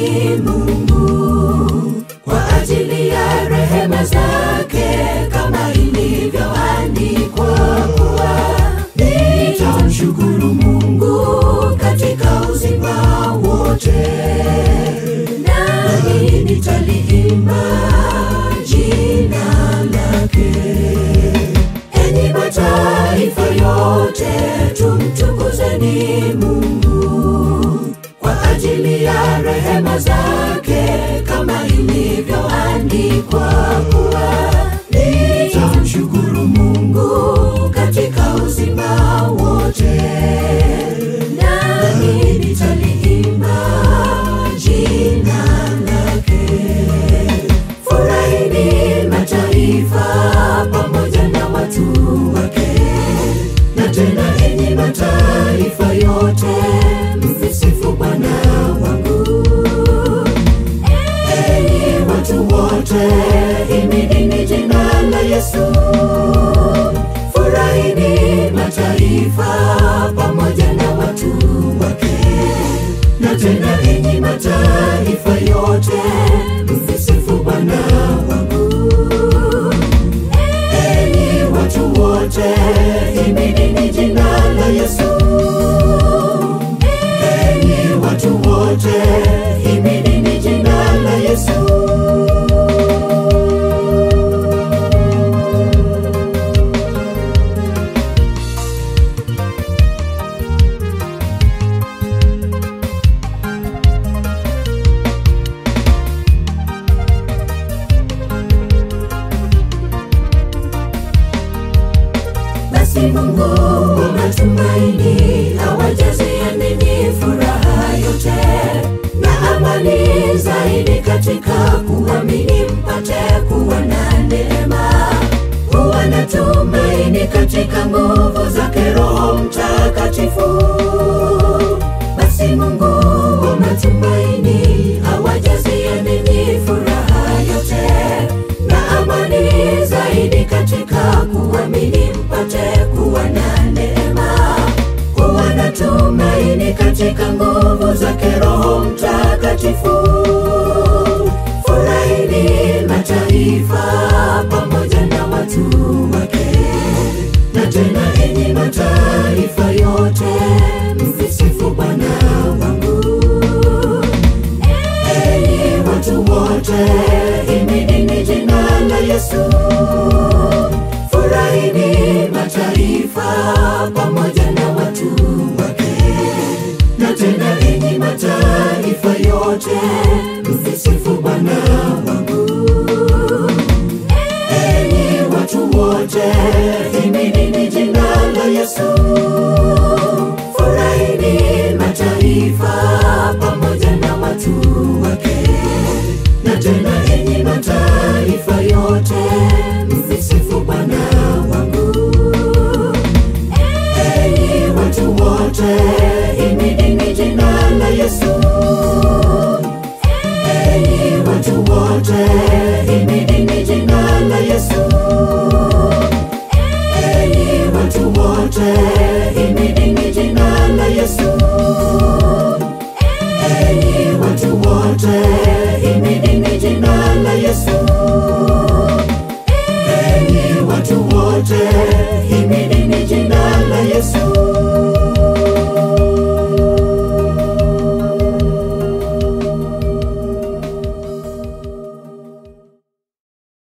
Mungu kwa ajili ya rehema zake, kama ilivyoandikwa kuwa nitamshukuru Mungu katika uzima wote, nami nitaliimba jina lake. Enyi mataifa yote, tumtukuzeni Mungu kwa ajili ya rehema zake, kama ilivyoandikwa kuwa nitamshukuru Mungu katika uzima wote, nami nitaliimba jina lake. Furahini mataifa pamoja na watu wake, na tena enyi mataifa yote, msisifu Bwana wangu. Enyi watu wote, himidini jina la Yesu. Furahini mataifa pamoja na watu wake, na tena enyi mataifa yote, msisifu Bwana wangu. Enyi watu wote, himidini jina la Yesu. Enyi watu wote, himidini jina la Yesu. Basi Mungu wa matumaini awajazie ninyi furaha yote na amani zaidi katika kuamini, mpate kuwa na neema, kuwa na tumaini katika nguvu zake Roho Mtakatifu. Basi Mungu wa matumaini awajazie ninyi furaha yote na amani zaidi katika kuamini, mpate kuwa na neema, kuwa na tumaini katika nguvu zake Roho Mtakatifu. Furahini mataifa pamoja na watu wake, na tena enyi mataifa yote, msisifu Bwana wangu. Enyi watu wote, himidini jina la Yesu. Furahini mataifa pamoja na watu wake, na tena enyi mataifa yote, msisifu Bwana wangu. Enyi watu wote, himidini jina la Yesu. Furahini mataifa pamoja na watu wake, na tena enyi mataifa yote, msisifu Bwana wangu. Enyi watu wote, himidini jina la Yesu. Enyi watu wote, himidini jina la Yesu. Enyi watu wote, himidini jina la Yesu.